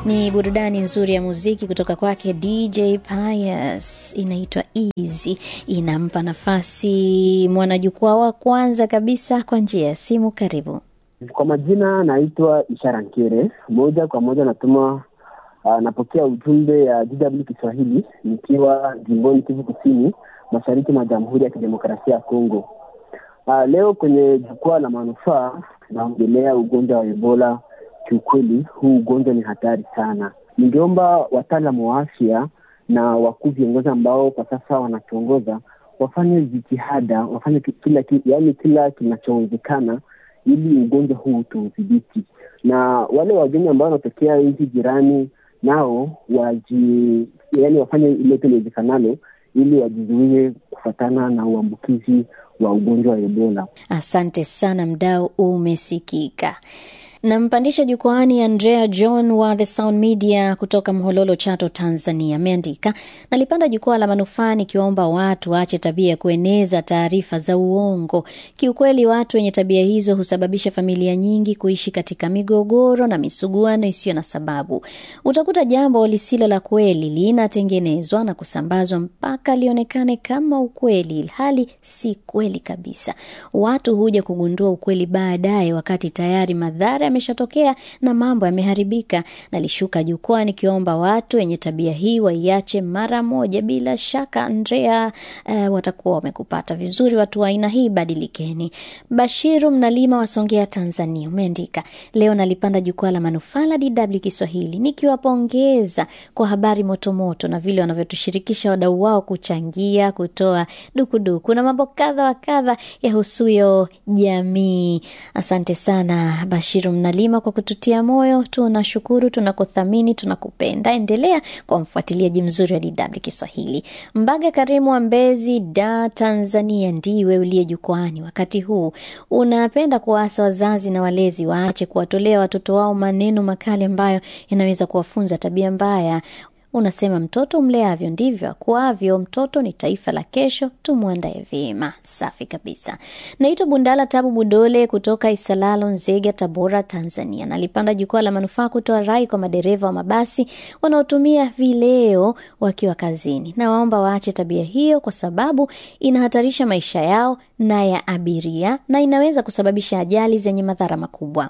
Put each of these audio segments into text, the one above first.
Ni burudani nzuri ya muziki kutoka kwake DJ Pius, inaitwa Easy. Inampa nafasi mwanajukwaa wa kwanza kabisa kwa njia ya simu. Karibu. Kwa majina naitwa Ishara Nkere, moja kwa moja natuma uh, napokea ujumbe ya DW Kiswahili nikiwa jimboni Kivu Kusini, mashariki mwa Jamhuri ya Kidemokrasia ya Kongo. Uh, leo kwenye jukwaa la manufaa naongelea ugonjwa wa Ebola. Kiukweli huu ugonjwa ni hatari sana. Ningeomba wataalamu wa afya na wakuu viongozi ambao kwa sasa wanatuongoza wafanye jitihada, wafanye kila yaani kila kinachowezekana ili ugonjwa huu tuudhibiti, na wale wageni ambao wanatokea nchi jirani nao waji, yaani wafanye ilote liwezekanalo ili wajizuie kufatana na uambukizi wa ugonjwa wa Ebola. Asante sana, mdau umesikika. Nampandisha jukwaani Andrea John wa The Sound Media kutoka Mhololo, Chato, Tanzania. Ameandika, nalipanda jukwaa la manufaa nikiwaomba watu waache tabia ya kueneza taarifa za uongo. Kiukweli, watu wenye tabia hizo husababisha familia nyingi kuishi katika migogoro na misuguano isiyo na sababu. Utakuta jambo lisilo la kweli linatengenezwa na kusambazwa mpaka lionekane kama ukweli, hali si kweli kabisa. Watu huja kugundua ukweli baadaye, wakati tayari madhara yameshatokea na mambo yameharibika. Nalishuka jukwaa nikiomba watu wenye tabia hii waiache mara moja. Bila shaka Andrea, uh, watakuwa wamekupata vizuri. Watu wa aina hii badilikeni. Bashiru Mnalima wa Songea, Tanzania, umeandika leo nalipanda jukwaa la manufaa la DW Kiswahili nikiwapongeza kwa habari motomoto na vile wanavyotushirikisha wadau wao kuchangia, kutoa dukuduku na mambo kadha wa kadha yahusuyo jamii. Asante sana Bashiru Mnalima kwa kututia moyo. Tunashukuru, tunakuthamini, tunakupenda. Endelea kwa mfuatiliaji mzuri wa DW Kiswahili. Mbaga Karimu wa Mbezi, Da, Tanzania, ndiwe uliye jukwani wakati huu. Unapenda kuwaasa wazazi na walezi waache kuwatolea watoto wao maneno makali ambayo yanaweza kuwafunza tabia mbaya. Unasema mtoto mleavyo ndivyo akuavyo. Mtoto ni taifa la kesho, tumwandae vyema. Safi kabisa. Naitwa Bundala Tabu Budole kutoka Isalalo, Nzega, Tabora, Tanzania. Nalipanda jukwaa la manufaa kutoa rai kwa madereva wa mabasi wanaotumia vileo wakiwa kazini. Nawaomba waache tabia hiyo, kwa sababu inahatarisha maisha yao na ya abiria na inaweza kusababisha ajali zenye madhara makubwa.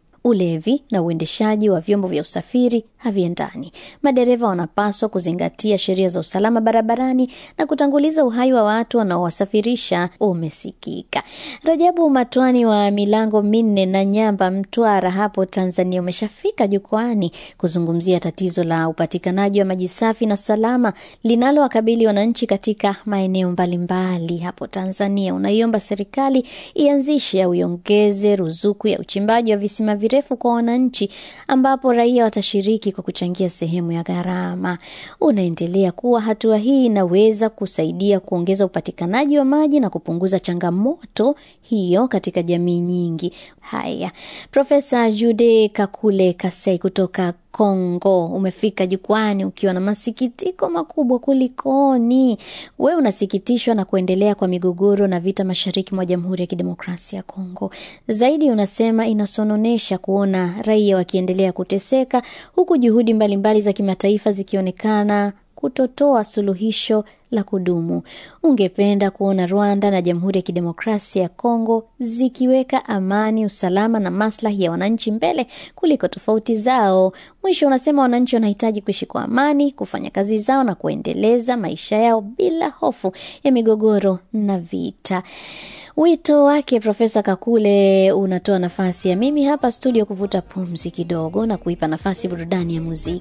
Ulevi na uendeshaji wa vyombo vya usafiri haviendani. Madereva wanapaswa kuzingatia sheria za usalama barabarani na kutanguliza uhai wa watu wanaowasafirisha. Umesikika. Rajabu Matwani wa milango minne na Nyamba, Mtwara hapo Tanzania, umeshafika jukwani kuzungumzia tatizo la upatikanaji wa maji safi na salama linalowakabili wananchi katika maeneo mbalimbali hapo Tanzania. Unaiomba serikali ianzishe au iongeze ruzuku ya uchimbaji wa visima virefu kwa wananchi, ambapo raia watashiriki kwa kuchangia sehemu ya gharama. Unaendelea kuwa hatua hii inaweza kusaidia kuongeza upatikanaji wa maji na kupunguza changamoto hiyo katika jamii nyingi. Haya, Profesa Jude Kakule Kasei kutoka Kongo umefika jukwani ukiwa na masikitiko makubwa. Kulikoni? Wewe unasikitishwa na kuendelea kwa migogoro na vita mashariki mwa Jamhuri ya Kidemokrasia ya Kongo. Zaidi unasema inasononesha kuona raia wakiendelea kuteseka, huku juhudi mbalimbali mbali za kimataifa zikionekana kutotoa suluhisho la kudumu. Ungependa kuona Rwanda na Jamhuri ya Kidemokrasia ya Kongo zikiweka amani, usalama na maslahi ya wananchi mbele kuliko tofauti zao. Mwisho unasema wananchi wanahitaji kuishi kwa amani, kufanya kazi zao na kuendeleza maisha yao bila hofu ya migogoro na vita. Wito wake Profesa Kakule unatoa nafasi ya mimi hapa studio kuvuta pumzi kidogo na kuipa nafasi burudani ya muziki.